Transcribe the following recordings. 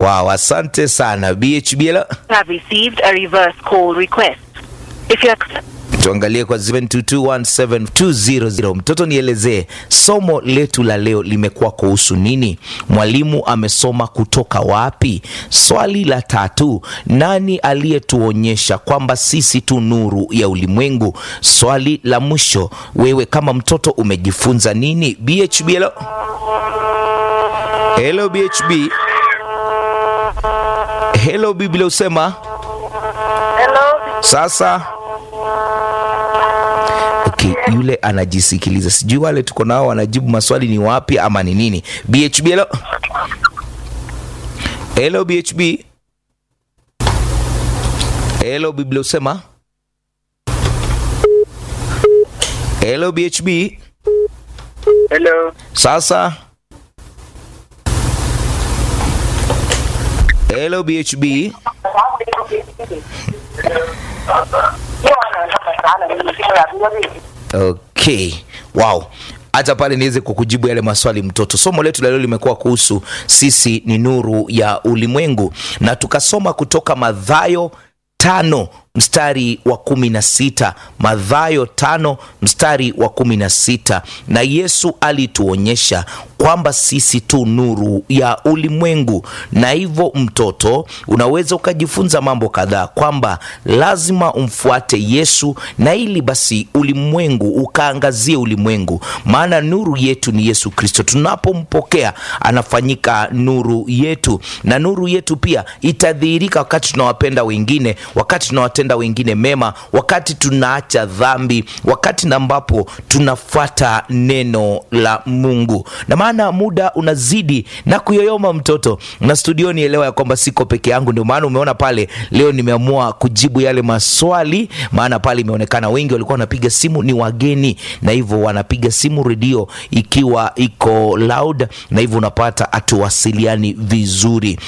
Wow, asante sana BHB. Hello. have received a reverse call request. If you accept Tuangalie kwa 0722172000. Mtoto, nielezee somo letu la leo limekuwa kuhusu nini? Mwalimu amesoma kutoka wapi? Swali la tatu, nani aliyetuonyesha kwamba sisi tu nuru ya ulimwengu? Swali la mwisho, wewe kama mtoto umejifunza nini? BHB, hello. Hello BHB. Hello Biblia usema Hello. sasa Okay, yule anajisikiliza, sijui wale tuko nao wanajibu maswali ni wapi ama ni nini. BHB, hello. Hello BHB. Hello Biblia usema. Hello BHB. Hello. Sasa. Hello BHB. Okay. Wow. Hata pale niweze kukujibu yale maswali mtoto. Somo letu la leo limekuwa kuhusu sisi ni nuru ya ulimwengu, na tukasoma kutoka Mathayo tano mstari wa kumi na sita Mathayo tano mstari wa kumi na sita na Yesu alituonyesha kwamba sisi tu nuru ya ulimwengu, na hivyo mtoto, unaweza ukajifunza mambo kadhaa kwamba lazima umfuate Yesu, na ili basi ulimwengu ukaangazie ulimwengu, maana nuru yetu ni Yesu Kristo. Tunapompokea anafanyika nuru yetu, na nuru yetu pia itadhihirika wakati tunawapenda wengine, wakati tunawatenda wengine mema, wakati tunaacha dhambi, wakati na ambapo tunafuata neno la Mungu na maana muda unazidi na kuyoyoma mtoto, na studioni elewa ya kwamba siko peke yangu. Ndio maana umeona pale leo nimeamua kujibu yale maswali, maana pale imeonekana wengi walikuwa wanapiga simu ni wageni, na hivyo wanapiga simu redio ikiwa iko loud, na hivyo unapata atuwasiliani vizuri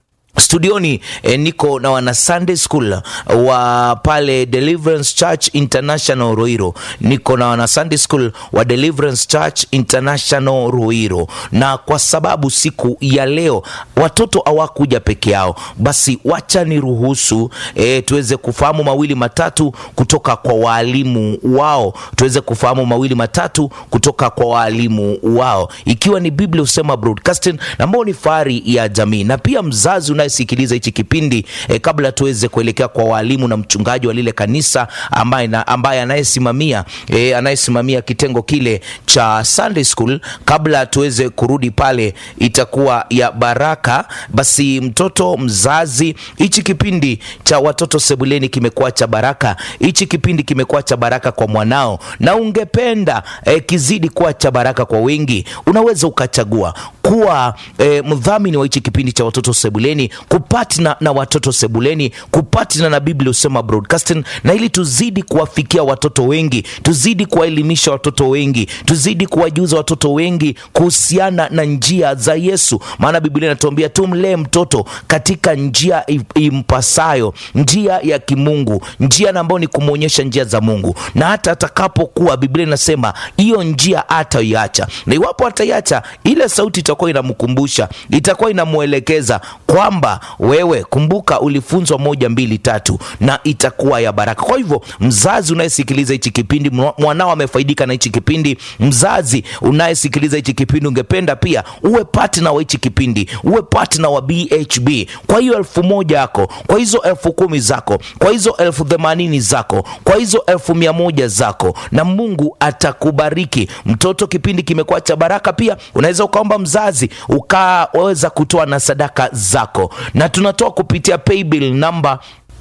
studioni eh, niko na wana Sunday School wa pale Deliverance Church International Ruiro. Niko na wana Sunday School wa Deliverance Church International Ruiro, na kwa sababu siku ya leo watoto hawakuja peke yao, basi wacha niruhusu eh, tuweze kufahamu mawili matatu kutoka kwa waalimu wao, tuweze kufahamu mawili matatu kutoka kwa waalimu wao, ikiwa ni Biblia Husema Broadcasting ambao ni fahari ya jamii, na pia mzazi unayesikiliza hichi kipindi eh, kabla tuweze kuelekea kwa walimu na mchungaji wa lile kanisa ambaye, na, ambaye anayesimamia eh, anayesimamia kitengo kile cha Sunday School, kabla tuweze kurudi pale, itakuwa ya baraka. Basi mtoto mzazi, hichi kipindi cha watoto sebuleni kimekuwa cha baraka, hichi kipindi kimekuwa cha baraka kwa mwanao, na ungependa eh, kizidi kuwa cha baraka kwa wengi, unaweza ukachagua kuwa eh, mdhamini wa hichi kipindi cha watoto sebuleni, kupatna na watoto sebuleni, kupatna na Biblia Husema Broadcasting, na ili tuzidi kuwafikia watoto wengi, tuzidi kuwaelimisha watoto wengi, tuzidi kuwajuza watoto wengi kuhusiana na njia za Yesu, maana Biblia inatuambia tumlee mtoto katika njia impasayo, njia ya kimungu, njia ambayo ni kumwonyesha njia za Mungu, na hata atakapokuwa, Biblia inasema hiyo njia hataiacha, na iwapo ataiacha, ile sauti itakuwa inamkumbusha, itakuwa inamwelekeza kwamba wewe, kumbuka ulifunzwa moja mbili tatu, na itakuwa ya baraka. Kwa hivyo, mzazi unayesikiliza hichi kipindi, mwanao amefaidika na hichi kipindi, mzazi unayesikiliza hichi kipindi, ungependa pia uwe partner wa hichi kipindi, uwe partner wa BHB. Kwa hiyo elfu moja yako, kwa hizo elfu kumi zako, kwa hizo elfu themanini zako, kwa hizo elfu mia moja zako, na Mungu atakubariki mtoto. Kipindi kimekuwa cha baraka. Pia unaweza ukaomba mzazi ukaweza kutoa na sadaka zako, na tunatoa kupitia paybill namba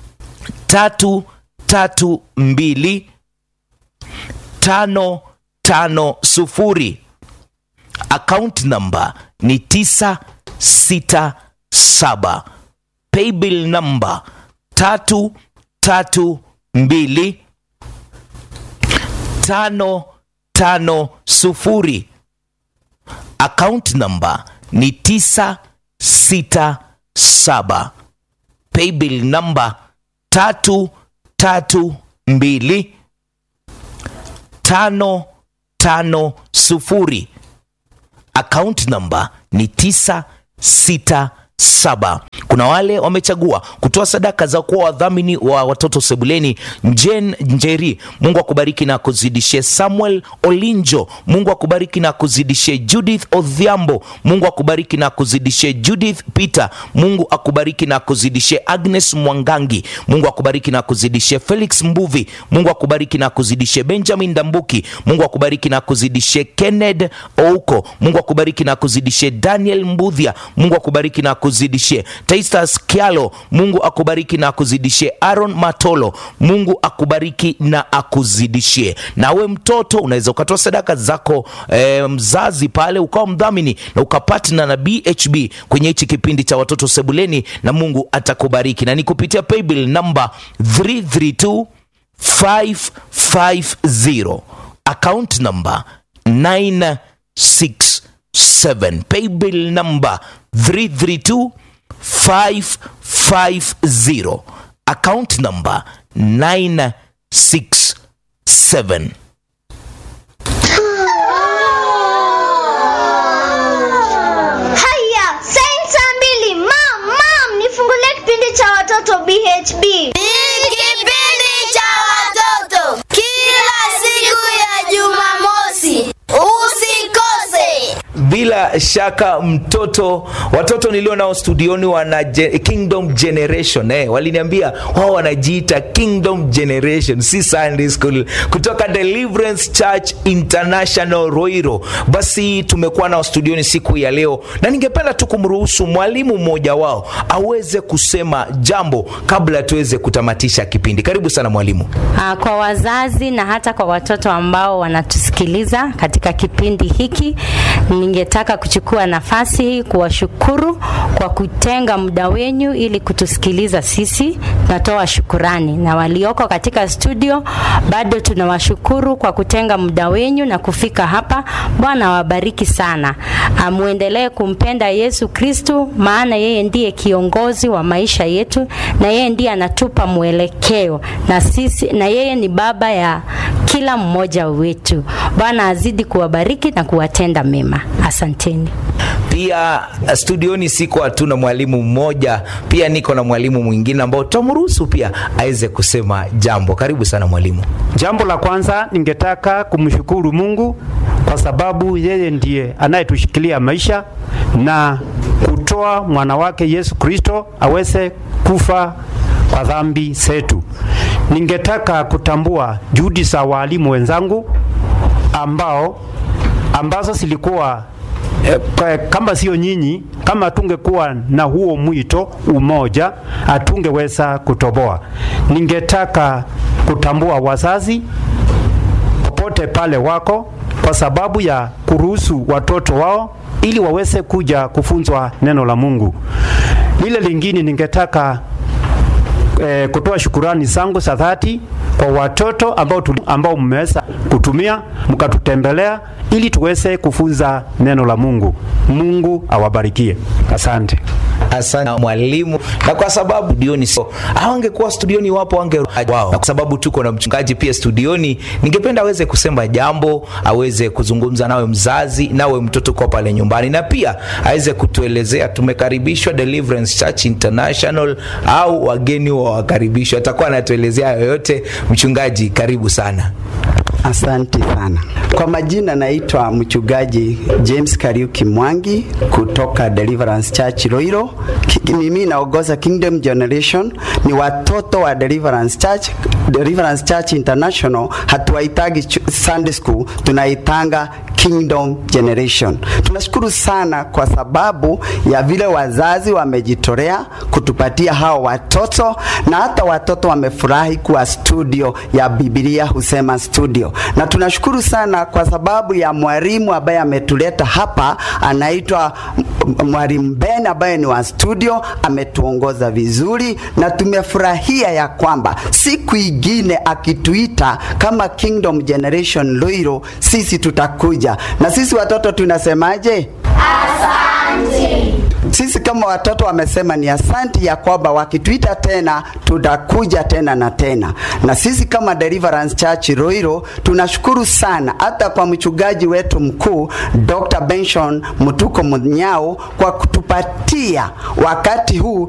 tatu tatu mbili tano tano sufuri. Account namba ni tisa sita saba. Paybill namba tatu tatu mbili tano tano sufuri. Account namba ni tisa sita saba. Paybill namba tatu tatu mbili tano tano sufuri. Account namba ni tisa sita saba. Kuna wale wamechagua kutoa sadaka za kuwa wadhamini wa watoto sebuleni. Jen Njeri, Mungu akubariki na akuzidishie. Samuel Olinjo, Mungu akubariki na akuzidishie. Judith Odhiambo, Mungu akubariki na akuzidishie. Judith Peter, Mungu akubariki na akuzidishie. Agnes Mwangangi, Mungu akubariki na akuzidishie. Felix Mbuvi, Mungu akubariki na akuzidishie. Benjamin Dambuki, Mungu akubariki na akuzidishie. Kenneth Ouko, Mungu akubariki na akuzidishie. Daniel Mbudhia, Mungu akubariki na akuzidishie. Taistas Kialo, Mungu akubariki na akuzidishie. Aaron Matolo, Mungu akubariki na akuzidishie. Nawe mtoto unaweza ukatoa sadaka zako e, mzazi pale ukawa mdhamini na ukapatna na BHB kwenye hichi kipindi cha watoto sebuleni, na Mungu atakubariki na ni kupitia paybill namba 332 550 account number 967 paybill number 332 550 account number 967 Haya, sensa mbili. Mam, mam, nifungulie kipindi cha watoto BHB. Ni kipindi cha watoto kila siku ya Jumamosi. Usikose. bila shaka mtoto watoto nilio nao studioni wana ge- kingdom generation eh, waliniambia wao wanajiita kingdom generation si sunday school kutoka deliverance church international roiro basi tumekuwa nao studioni siku ya leo na ningependa tu kumruhusu mwalimu mmoja wao aweze kusema jambo kabla tuweze kutamatisha kipindi karibu sana mwalimu Ah, kwa wazazi na hata kwa watoto ambao wanatusikiliza katika kipindi hiki, ningetaka kuchukua nafasi hii kuwashukuru kwa kutenga muda wenyu ili kutusikiliza sisi. Natoa shukurani, na walioko katika studio bado tunawashukuru kwa kutenga muda wenyu na kufika hapa. Bwana awabariki sana. Ah, Muendelee kumpenda Yesu Kristu, maana yeye ndiye kiongozi wa maisha yetu na yeye ndiye anatupa mwelekeo na sisi na yeye ni baba ya kila mmoja wetu. Bwana azidi kuwabariki na kuwatenda mema. Asanteni. pia studioni siko hatuna mwalimu mmoja pia niko na mwalimu mwingine ambao tutamruhusu pia aweze kusema jambo karibu sana mwalimu Jambo la kwanza ningetaka kumshukuru Mungu kwa sababu yeye ndiye anayetushikilia maisha na kutoa mwana wake Yesu Kristo aweze kufa kwa dhambi zetu. Ningetaka kutambua juhudi za walimu wenzangu ambao ambazo zilikuwa eh, kwa- kama sio nyinyi, kama tungekuwa na huo mwito umoja, hatungeweza kutoboa. Ningetaka kutambua wazazi popote pale wako, kwa sababu ya kuruhusu watoto wao ili waweze kuja kufunzwa neno la Mungu. Lile lingine ningetaka eh, kutoa shukurani zangu za dhati kwa watoto ambao, tuli, ambao mmeweza kutumia mkatutembelea ili tuweze kufunza neno la Mungu. Mungu awabarikie. Asante. asante mwalimu na kwa sababu studioni sio awangekuwa studioni wapo wange wao na kwa sababu tuko na mchungaji pia studioni ningependa aweze kusema jambo aweze kuzungumza nawe mzazi nawe mtoto kwa pale nyumbani na pia aweze kutuelezea tumekaribishwa deliverance church international au wageni wa wakaribishwa atakuwa anatuelezea yoyote mchungaji karibu sana Asante sana. Kwa majina naitwa mchungaji James Kariuki Mwangi kutoka Deliverance Church Roiro. Ki- Mimi naongoza Kingdom Generation, ni watoto wa Deliverance Church. Deliverance Church International hatuwaitagi ch- Sunday School, tunaitanga Kingdom Generation. Tunashukuru sana kwa sababu ya vile wazazi wamejitolea kutupatia hao watoto na hata watoto wamefurahi kuwa studio ya Biblia husema studio, na tunashukuru sana kwa sababu ya mwalimu ambaye ametuleta hapa, anaitwa m- m- mwalimu Ben ambaye ni wa studio, ametuongoza vizuri na tumefurahia ya kwamba siku ingine akituita kama Kingdom Generation Loiro, sisi tutakuja na sisi watoto tunasemaje? Asante. Sisi kama watoto wamesema ni asanti ya kwamba wakituita tena tutakuja tena na tena, na sisi kama Deliverance Church Roiro tunashukuru sana hata kwa mchungaji wetu mkuu Dr. Benson Mutuko Munyao kwa kutupatia wakati huu